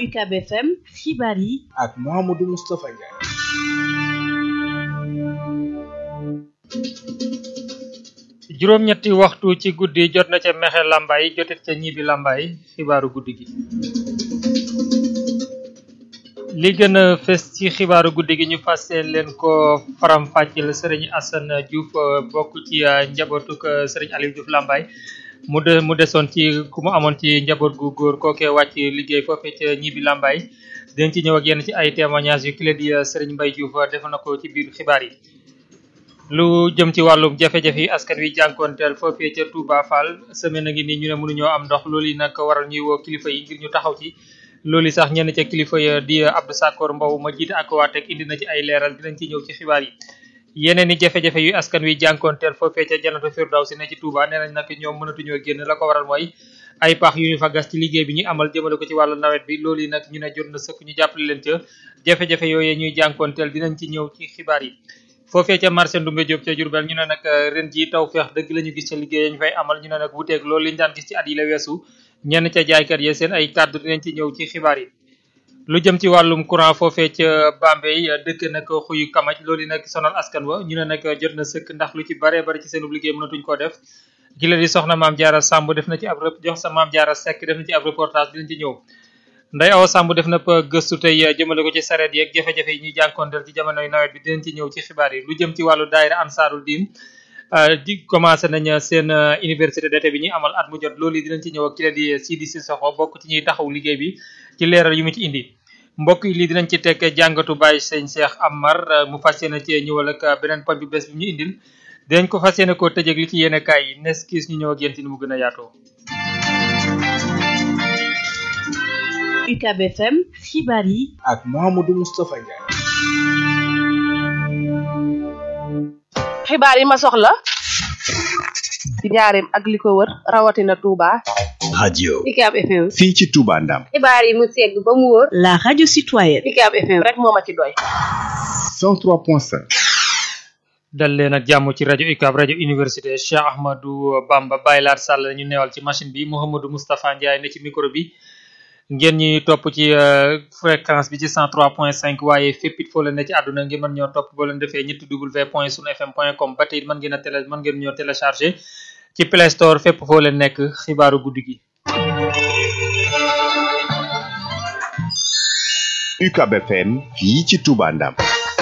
UCAB FM xibaar yi ak Mouhamadou Moustapha Ndiaye. juróom-ñetti waxtu ci guddi jot na ca mexe làmbaay jotit ca ñibi làmbaay xibaaru guddi gi li gën a fes ci xibaaru guddi gi ñu fàsse leen ko faram-fàcceel sëriñ Assane Diouf bokk ci njabootuk sëriñ Aliou Diouf làmbaay mu de mu desoon ci ku mu amoon ci njaboot gu góor kookee wàcc liggéey foofee ca ñibi làmbaay dinañ ci ñëw ak yenn ci ay témoignages yu kile di sëriñ Mbaye Diouf def na ko ci biir xibaar yi lu jëm ci wàllum jafe-jafe yi askan wi jànkoonteel foofee ca Touba Fall semaine a ngi nii ñu ne mënuñoo am ndox loolu yi nag waral ñuy woo kilifa yi ngir ñu taxaw ci loolu sax ñenn ca kilifa ya di Abdou Sakor Mbow ma jiite ak waa teg indi na ci ay leeral dinañ ci ñëw ci xibaar yi yeneen i jafe-jafe yu askan wi jànkoonteel foofee ca Janatu Firdawsi ne ci Touba nee nañ nag ñoom mënatuñoo génn la ko waral mooy ay pax yu ñu fa gas ci liggéey bi ñuy amal jëmale ko ci wàllu nawet bi loolu yi nag ñu ne jot na sëkk ñu jàppale leen ca jafe-jafe yooyee ñuy jànkoonteel dinañ ci ñëw ci xibaar yi foofee ca marché Ndumbe Diop ca Diourbel ñu ne nag ren ji taw feex dëgg la ñu gis ca liggéey ñu fay amal ñu ne nag wuteeg loolu liñ daan gis ci at yi la weesu ñenn ca jaaykat yi seen ay kàddu dinañ ci ñëw ci xibaar yi lu jëm ci wàllum courant foofee ca Bambey dëkk nag xuyu kamaj loolu nag sonal askan wa ñu ne nag jot na sëkk ndax lu ci baree bari ci seenub liggéey mënatuñ koo def gi la di soxna maam jaara Samb def na ci ab jox sa maam jaara Seck def na ci ab reportage dinañ ci ñëw Ndeye Awa Samb def na gëstu tey jëmale ko ci sareet yeeg jafe-jafe yi ñuy jànkoonteel ci jamonoy nawet bi dinañ ci ñëw ci xibaar yi lu jëm ci wàllu daayira ansaarul diin di commencé nañ seen université d'été bi ñuy amal at mu jot loolu yi dinañ ci ñëw ak ki la di Sidi Sissoko bokk ci ñuy taxaw liggéey bi ci leeral yu mu ci indi mbokk yi lii dinañ ci tekk jàngatu Baye Sëñ Cheikh Amar mu fas yéene cee ñëwal ak beneen poñ bu bees bi ñu indil dinañ ko fas yéene koo tëjëg li ci yéene kaay yi nes kiis ñu ñëw ak yéen ci ni mu gën a yaatoo UCAB FM xibaar yi ak Mouhamadou Moustapha Ndiaye. xibaar yi ma soxla ci njaareem ak li ko wër rawatina Touba. radio UCAB FM. fii ci Touba Ndam xibaar yi mu segg ba mu wóor. la radio citoyenne UCAB FM rek moo ma ci doy. 103.5 dal leen ak jàmm ci rajo UCAB rajo université Cheikh Ahmadou Bamba Baye Laat Sall ñu neewal ci machine bi Mouhamadou Moustapha Ndiaye ne ci micro bi ngeen ñuy topp ci fréquence bi ci 103.5 waaye fépp it foo leen ne ci àdduna ngeen mën ñoo topp boo leen defee ñetti w point sunu fm point com ba tey it mën ngeen a télé mën ngeen ñoo téléchargé ci Play Store fépp foo leen nekk xibaaru guddi gi. UCAB FM fii ci Touba Ndam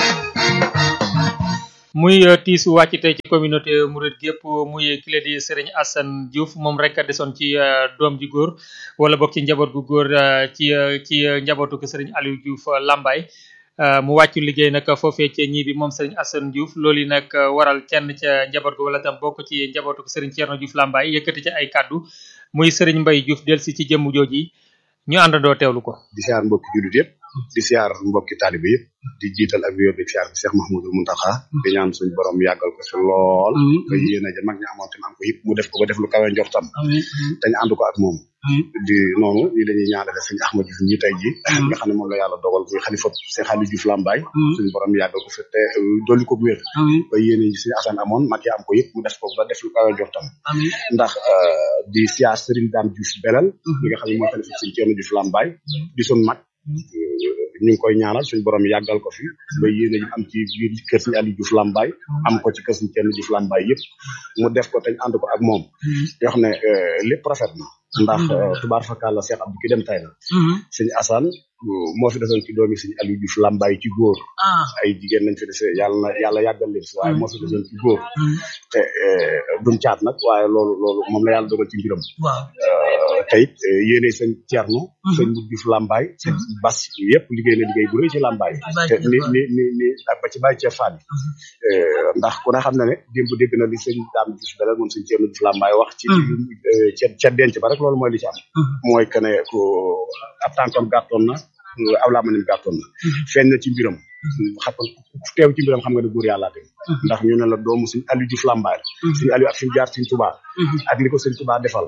muy tiisu wàcc tey ci communauté Mouride gépp muy kile di Serigne Assane Diouf moom rek a desoon ci doom ji góor wala bokk ci njaboot gu góor ci ci njabootu ko Serigne Aliou Diouf Lambaye mu wàccu liggéey nag foofee ca ñii bi moom Serigne Assane Diouf loolu yi nag waral kenn ca njaboot gu wala tam bokk ci njabootu ko Serigne Thierno Diouf Lambaye yëkkati ci ay kàddu muy Serigne Mbaye Diouf delsi ci jëmm jooji ñu àndandoo teewlu ko. di siyaar mbokki jullit yëpp di siyaar mbokki taalibe yëpp di jiital ak wéer di siyaar bi Cheikh Mahmoudou Mountakha di ñaan suñu borom yàggal ko fi lool ba yéen a ja mag ñi amoon tam am ko yëpp mu def ko ba def lu kawe njortam dañ ànd ko ak moom di noonu ñi dañuy ñaanale sëñ Ahmad Diouf ñi tey ji nga xam ne moom la yàlla dogal muy xalifa Cheikh Aliou Diouf Lambaye suñu borom yàggal ko fi te dolli ko wér ba yéen yi suñu Assane amoon mag yi am ko yëpp mu def ko ba def lu kawe njortam ndax di siyaar Serigne Dame Diouf Belal ñi nga xam ne mooy xalifa sëñ Thierno Diouf Lambaye di suñ mag ñu ngi koy ñaanal suñu borom yàggal ko fi ba yéene ji am ci biir kër suñu Aliou Diouf Lambaye am ko ci kër suñu Thierno Diouf Lambaye yëpp mu def ko teñ ànd ko ak moom yoo xam ne lépp rafet na ndax tubaar fakàlla Cheikh Abdou ki dem tay na sëñ Assane moo fi desoon ci doomi sëñ Aliou Diouf Lambaye ci góor ay jigéen nañ fi dese yàlla na yàlla yàggal leen fi waaye moo fi desoon ci góor te duñ caat nag waaye loolu loolu moom la yàlla dogal ci mbiram te it yéene sëñ Thierno sëñ Diouf Lambaye sëñ Bas yëpp liggéey na liggéey bu rëy ci Lambaye te ni ni ni ni ak ba ci bàyyi cee faat ndax ku ne xam na ne démb dégg na li sëñ Dame Diouf Belal moom sëñ Thierno Diouf Lambaye wax ci ca ca denc ba rek loolu mooy li ci am mooy que ne ko ab tànkam gàttoon na aw laamanim gàttoon na feeñ na ci mbiram xam teew ci mbiram xam nga ne góor yàlla dem ndax ñu ne la doomu suñu Aliou Diouf Lambaye suñu Aliou ak suñu jaar suñu Touba ak li ko sëñ Tuubaa defal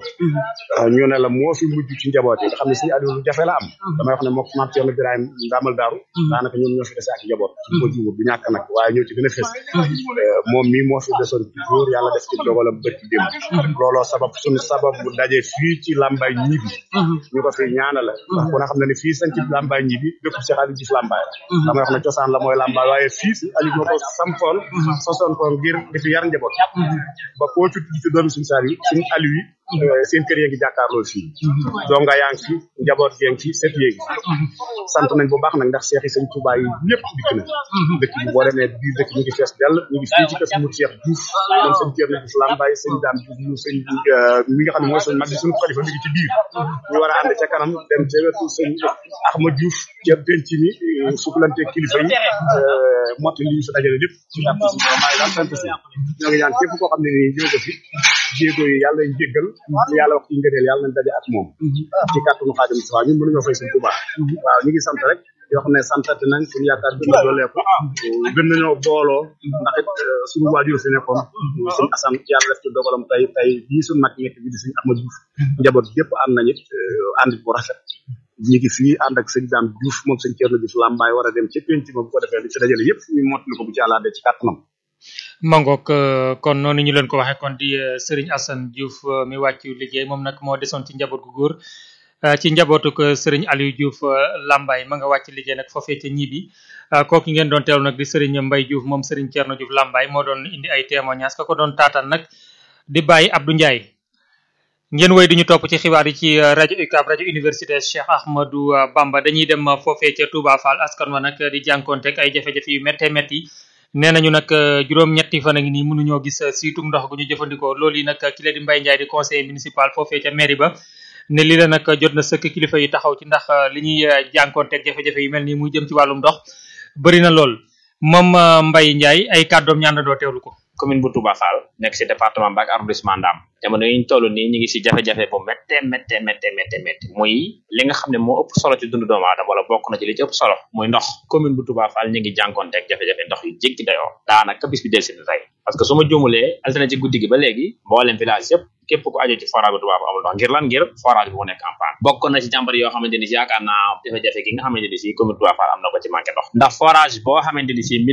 ñu ne la moo fi mujj ci njaboot yi nga xam ne sëñ Aliou lu jafe la am damay wax ne mook maam Thierno Birahim Ndamal Daaru daanaka ñoom ñoo fi dese ak njaboot su ko jiwut du ñàkk nag waaye ñoo ci gën a fës moom mii moo fi desoon toujours yàlla def ci dogalam bët ci démb looloo sabab suñu sabab bu daje fii ci Lambaye ñibi ñu ko fi ñaanala ndax ku ne xam ne ne fii sañ ci Lambaye ñibi dëkk Cheikh Aliou Diouf Lambaye la damay wax ne cosaan la mooy Lambaye waaye fii si Aliou moo ko sampoon sosoon ko ngir di fi yar njaboot ba koo ci tudd ci doomi suñu saar yi suñu Aliou yi seen kër yaa ngi jàkkaarloo fii donga yaa ngi fi njaboot gee ngi fi set yéegi sant nañ bu baax nag ndax seex yi sëñ Touba yi ñëpp dikk na dëkk bi boo demee biir dëkk ñu ngi fees dell ñu ngi fii ci kër mu Cheikh Diouf moom sëñ Thierno Diouf Lambaye sëñ Dame Diouf mu sëñ mi nga xam ne mooy suñ mag bi suñu xalifa mi ngi ci biir ñu war a ànd ca kanam dem ca wetu sëñ Ahma Diouf ca penc mi sukulante kilifa yi motti li ñu fi dajale lépp ci kàpp si maay daal sant si ñoo ngi ñaan képp koo xam ne nii ñëw ko fi jéego yi yàlla nañ jéggal yàlla wax ci ngëneel yàlla nañ daje ak moom ci kàttanu Xaadim Mustafa ñun mënuñoo fay sëñ Touba waaw ñu ngi sant rek yoo xam ne santati nañ suñu yaakaar gën a dooleeku gën nañoo booloo ndax it suñu waajur fi nekkoon suñu asan yàlla def ci dogalam tey tey bii suñu mag nekk bi di suñu Ahmad Diouf njaboot yëpp ànd nañ it ànd bu rafet ñi ngi fii ànd ak sëñ Dame Diouf moom sëñ Thierno Diouf Lambaye war a dem ci penc ma bu ko defee li ci dajale yëpp ñu mottali ko bu ci àllaade ci kàttanam mangook kon noonu ñu leen ko waxee kon di Serigne Assane Diouf mi wàccu liggéey moom nag moo desoon ci njaboot gu góor ci njabootuk Serigne Aliou Diouf Lambaye ma nga wàcc liggéey nag foofee ca ñibi kooku ngeen doon teewlu nag di Serigne Mbaye Diouf moom Serigne Thierno Diouf Lambaye moo doon indi ay témoignages ka ko doon taataan nag di bàyyi Abdou Ndiaye ngeen woy di ñu topp ci xibaar yi ci rajo UCAB rajo université Cheikh Ahmadou Bamba dañuy dem foofee ca Touba Fall askan wa nag di jànkonteeg ay jafe-jafe yu méttee métti nee nañu nag juróom-ñetti fan a ngi nii mënuñoo gis siitum ndox gu ñu jëfandikoo loolu yi nag ki la di Mbaye Ndiaye di conseiller municipal foofee ca mairie ba ne lii la nag jot na sëkk kilifa yi taxaw ci ndax li ñuy jànkonteeg jafe-jafe yu mel nii muy jëm ci wàllum ndox bëri na lool moom Mbaye Ndiaye ay kàddoom ñaan doo teewlu ko. commune bu Touba Fall nekk ci département Mbacké arrondissement Ndam jamono yi ñu toll nii ñu ngi ci jafe-jafe bu méttee méttee méttee méttee méttee muy li nga xam ne moo ëpp solo ci dundu doomu aadama wala bokk na ci li ci ëpp solo muy ndox commune bu Touba Fall ñu ngi jànkonteeg jafe-jafe ndox yu jéggi dayoo daanaka bis bi del si tey parce que su ma juumulee altine ci guddi gi ba léegi mboolem village yëpp képp ku aju ci forage bu Touba Fall amul ndox ngir lan ngir forage bi mu nekk en panne bokk na ci jàmbar yoo xamante ni si yaakaar naa jafe-jafe gi nga xamante ni si commune Touba Fall am na ko ci manqué ndox ndax forage boo xamante ni si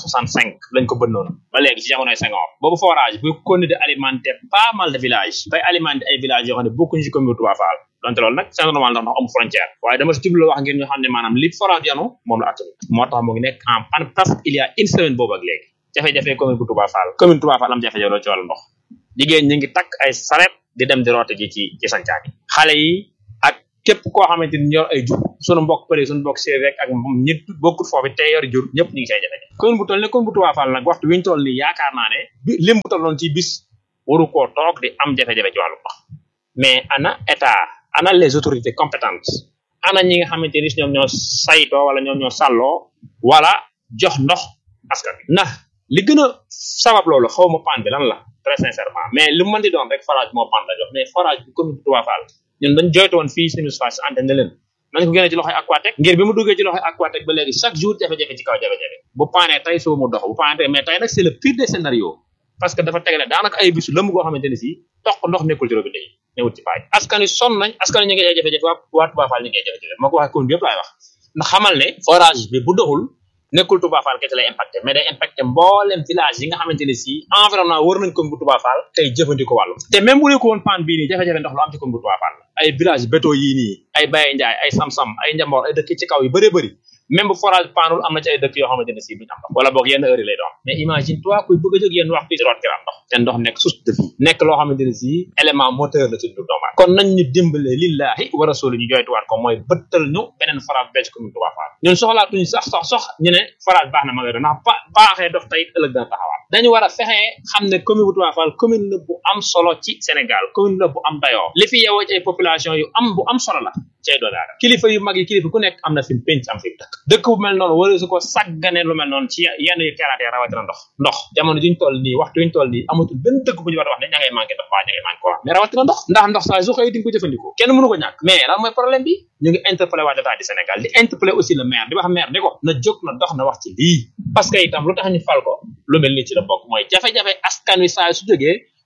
1965 lañ ko bënnoon ba léegi ci jamonoy Senghor boobu forage bu continué de alimenter pas mal de villages bay alimenter ay villages yoo xam ne bokkuñu ci commune Touba Fall donte loolu nag c'est normal ndax ndox amul frontière waaye dama si jublu wax ngir ñu xam ne maanaam li forage yanu moom la attanu moo tax mu ngi nekk en panne presque il y a une semaine boobu ak léegi jafe-jafe commune bu Touba Fall commune Touba Fall am jafe-jafe loolu ci wàllu ndox jigéen ñi ngi takk ay saret di dem di roote ji ci ci sancaan yi xale yi ak képp koo xamante ni yor ay jur sunu mbokk përi sunu mbokk séeréer rek ak ñi bokkut foofu te yor jur ñëpp ñu ngi say jafe-jafe commune bu toll ne commune bu Touba Fall nag waxtu wi ñu toll nii yaakaar naa ne bi lim bu tolloon ci bis waru koo toog di am jafe-jafe ci wàllu ndox mais ana état ana les autorités compétentes ana ñi nga xamante ni ñoom ñoo saytoo wala ñoom ñoo sàlloo wala jox ndox askan wi ndax li gën a sabab loolu xaw ma pan bi lan la très sincèrement mais lu mën di doon rek forage moo pan la jox mais forage bi commune bu Touba Fall ñun dañ joytu woon fii suñu face antenne ne leen nañ ko génne ci loxoy Aquatec ngir bi mu duggee ci loxoy Aquatec ba léegi chaque jour jafe-jafe ci kaw jafe-jafe bu paanee tey soo mu dox bu paanee tey mais tey nag c'est le pire des scénarios parce que dafa tegale daanaka ay bisu lëmm goo xamante ni si toq ndox nekkul ci robinet yi newut ci paaj askan wi sonn nañ askan wi ñu ngi ay jafe-jafe waa waa Touba Fall ñu ngi ay jafe-jafe moo ko waxee commune bi yëpp laay wax ndax xamal ne forage bi bu doxul nekkul Touba Fall kese lay impacté mais day impacté mboolem village yi nga xamante ne si environnement wër nañ commune bu Touba Fall tey jëfandikoo wàllu te même bu nekko woon panne bii nii jafe-jafe ndox lu am ci commune bu Touba Fall ay village béto yii nii ay Baye Ndiaye ay Sam-Sam ay Njambor ay dëkk ci kaw yu bëree bëri même bu forage panul am na ci ay dëkk yoo xamante ne si duñ am ndox wala boog yenn heure yi lay doon mais imagine toi kuy bëgg a jóg yenn waxtu yi root ki am ndox te ndox nekk source de vie nekk loo xamante ne si élément moteur la ci dundu doomu aadama kon nañ ñu dimbale lillahi wa rasuli ñu joytuwaat ko mooy bëttal ñu beneen forage becc commune Touba Fall ñun soxlaatuñu sax sax sox ñu ne forage baax na ma ngay doon ndax ba baaxee dox tey ëllëg dana taxawaat dañu war a fexee xam ne commune bu Touba Fall commune la bu am solo ci Sénégal commune la bu am dayoo li fi yeewoo ci ay population yu am bu am solo la ci ay doomu aadama kilifa yu mag yi kilifa ku nekk am na fi penc am fi dëkk dëkk bu mel noonu wala su ko sàggane lu mel noonu ci yenn yu keraatee rawatina ndox ndox jamono juñ toll nii waxtu yuñ toll nii amatul benn dëkk bu ñu war a wax ne ña ngay manqué ndox waa ña ngay manqué courant mais rawatina ndox ndax ndox saa su xëy di nga ko jëfandikoo kenn mënu ko ñàkk mais lan mooy problème bi ñu ngi interpellé waa état du Sénégal di interpellé aussi le maire di wax maire ni ko na jóg na dox na wax ci lii parce que itam lu tax ñu fal ko lu mel ni ci la bokk mooy jafe-jafe askan wi saa su jógee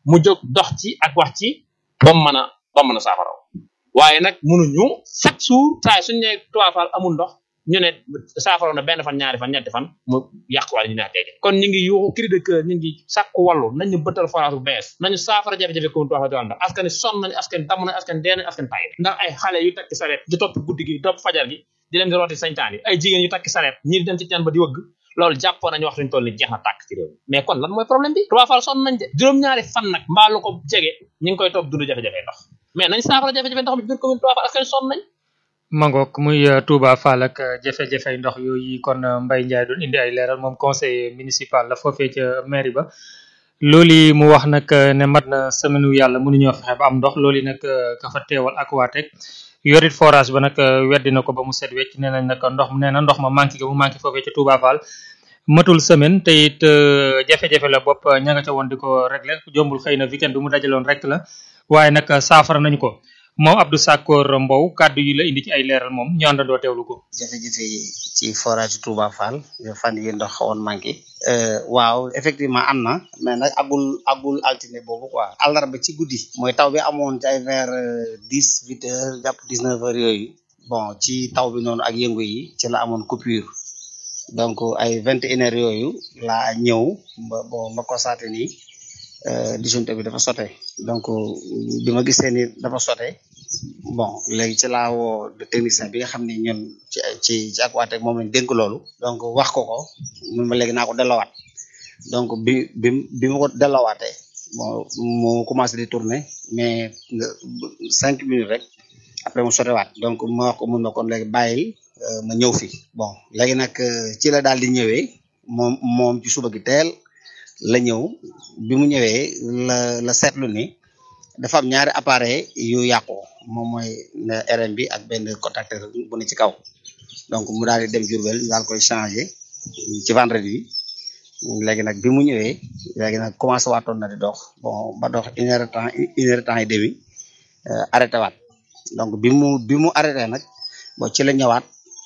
mu jóg dox ci ak wax ci ba mu mën a ba mu mën a saafara waaye nag mënuñu chaque jour saa suñu nee Touba Fall amul ndox ñu ne saafara na benn fan ñaari fan ñetti fan mu yàquwaale ñu ne tey kon ñu ngi yuuxu cri de cœur ñu ngi sàkku wàllu nañu bëttal forage bu bees nañu saafara jafe-jafe commune Touba Fall ndax askan sonn nañu askan damm nañu askan dee nañu askan tay ndax ay xale yu takki sareet di topp guddi gi topp fajar gi di leen di rooti sañtaan yi ay jigéen yu takki sareet ñii di dem ci teen ba di wëgg loolu jàppoon nañu waxtuñu toll ni jeex na tàkk ci réew mi mais kon lan mooy problème bi Touba Fall sonn nañ de juróom-ñaari fan nag mbaa lu ko jege ñu ngi koy toog dund jafe-jafe ndox mais nañ saafara jafe-jafe ndox mi biir commune Touba Fall askan sonn nañ mangook muy Touba Fall ak jafe-jafe ndox yooyu kon Mbaye Ndiaye doon indi ay leeral moom conseiller municipal la foofee ca mairie ba loolu mu wax nag ne mat na semaine yàlla mënuñoo fexe ba am ndox loolu nag ka fa teewal ak waateeg yorit forage ba nag weddi na ko ba mu set wecc nee nañ nag ndox nee na ndox ma manqué ga mu manqué foofee ca Touba Fall matul semaine te it jafe-jafe la bopp ña nga ca woon di ko régler jombul xëy na weekend bi mu dajaloon rek la waaye nag saafara nañu ko moom Abdou Sakor Mbow kàddu yi la indi ci ay leeral moom ñu àndandoo teewlu ko. jafe-jafe yi ci forage Touba Fall fan yi ndox xawoon manqué. waaw effectivement am na mais nag agul agul altine boobu quoi. àllarba ci guddi. mooy taw bi amoon ci ay vers dix huit heures jàpp dix neuf heures yooyu. bon ci taw bi noonu ak yëngu yi ci la amoon coupure. donc ay vingt et une heures yooyu laa ñëw ba bon ma constaté ni disjoncteur bi dafa sote donc bi ma gisee ni dafa sote bon léegi ci laa woo de technicien bi nga xam ni ñun ci ci ci Aquatech moom lañ dénk loolu donc wax ko ko mun ma léegi naa ko delloowaat donc bi bi bi ma ko delloowaatee bon mu commencé di tourner mais cinq minutes rek après mu sotewaat donc ma wax ko mun ma kon léegi bàyyil ma ñëw fi bon léegi nag ci la daal di ñëwee moom moom ci suba gi teel la ñëw bi mu ñëwee la la seetlu ni dafa am ñaari appareil yu yàqu moom mooy RM bi ak benn contacteur bu ne ci kaw donc mu daal di dem Diourbel daal koy changé ci vendredi bi léegi nag bi mu ñëwee léegi nag commencé waatoon na di dox bon ba dox une heure de temps une heure de temps et demi arrêté waat donc bi mu bi mu arrêté nag bon ci la ñëwaat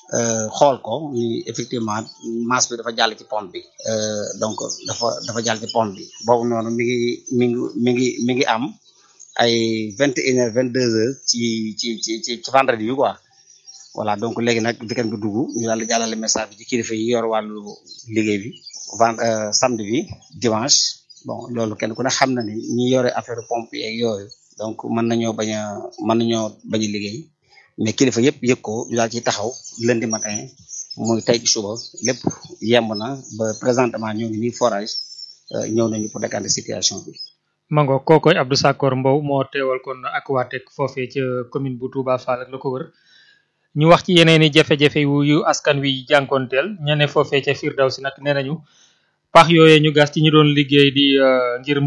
xool ko ni effectivement masse bi dafa jàll ci pompe bi donc dafa dafa jàll ci pompe bi boobu noonu mi ngi mi ngi mi ngi mi ngi am ay vingt et une heures vingt deux heures ci ci ci ci ci vendredi bi quoi voilà donc léegi nag weekend bi dugg ñu daal di jàllale message bi ci kilifa yi yor wàllu liggéey bi vend samedi bi dimanche bon loolu kenn ku ne xam na ni ñi yore affaire pompe yeeg yooyu donc mën nañoo bañ a mën nañoo bañ a liggéey mais kilifa yëpp yëg ko ñu daal ci taxaw lundi matin muy tey ci suba lépp yemb na ba présentement ñoo ngi nii forage ñëw nañu pour décanter situation bi. mango kookoy Abdou Sakor Mbow moo teewal kon Aquatech foofee ca commune bu Touba Fall ak la ko wër ñu wax ci yeneen i jafe-jafe yu askan wi jànkoonteel ñene foofee ca Firdawsi nag nee nañu pax yooyee ñu gas ci ñu doon liggéey di ngir